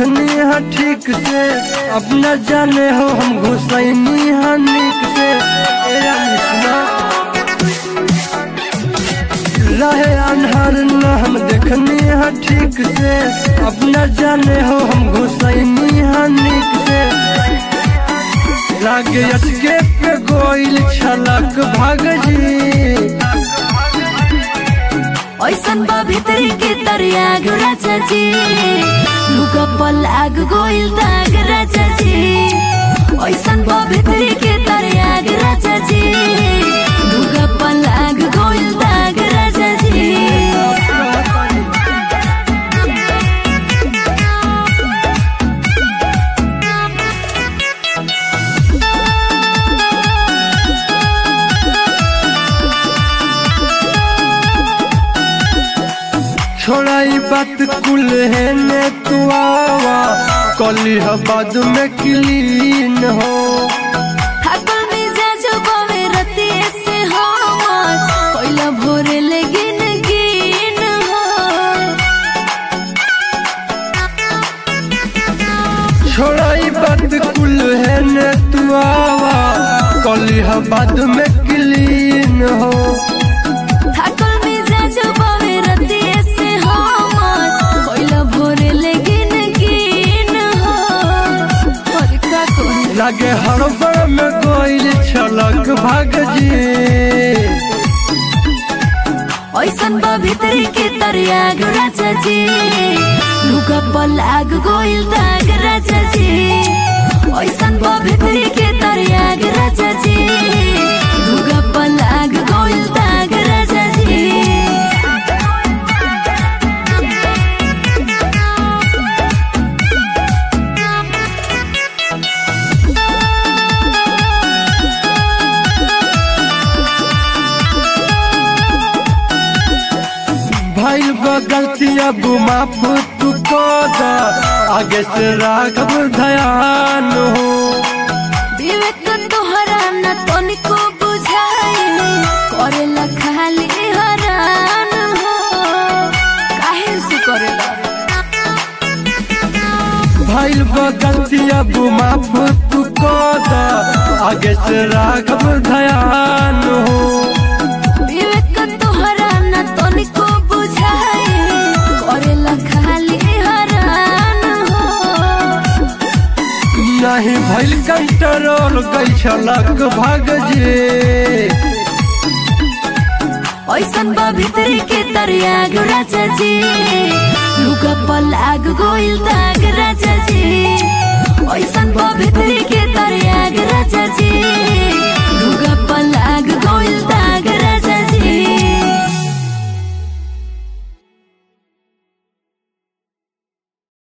देखनी है ठीक से अब न जाने हो हम घुसैनी है नीक से ए रानी सुना रहे अनहर न हम देखनी है ठीक से अब न जाने हो हम घुसैनी है नीक से लागे अटके पे गोइल छलक भाग जी ऐसन बा भितरी के तरियाग राजा जी लुगा पल आग गोइल दाग राजा जी ऐसन बा भितरी के तरियाग राजा जी लुगा पल आग गोइल दाग राजा जी छोड़ाई बात कुल है ने तू आवा कली बाद में क्लीन हो थाकल मिजाज बावे रतिये से हमर कोइला भोरे ले गिन गिन हो छोड़ाई बात कुल है ने तू आवा कली बाद में क्लीन हो थाकल मिजाज बावे रतिये से हमर कोइला भोरे ले गिन गिन हो और का कोई लागे हड़बड़ में गोइल छलक भाग जी ऐसन बा भितरी के तरियाग राजा जी लुगा पल आग गोइल दाग राजा जी ऐसन बा भितरी के तरियाग राजा जी लुगा पल आग गोइल दाग राजा जी भाई बा गलती अब माफ तू कर दा आगे से राघव ध्यान हो विवेक तोहरा न तनिको बुझाए करेला खाली हरान हो काहे से करेला भाई बा गलती अब माफ तू कर दा आगे से राघव ध्यान हो विवेक तोहरा न तनिको बुझाए करेला खाली हरान हो नहीं भइल कंट्रोल गई छलक भाग जे ऐसन बा भितरी के तरियाग राजा जी लुगा पल आग गोइल दाग राजा जी ऐसन बा भितरी के तरियाग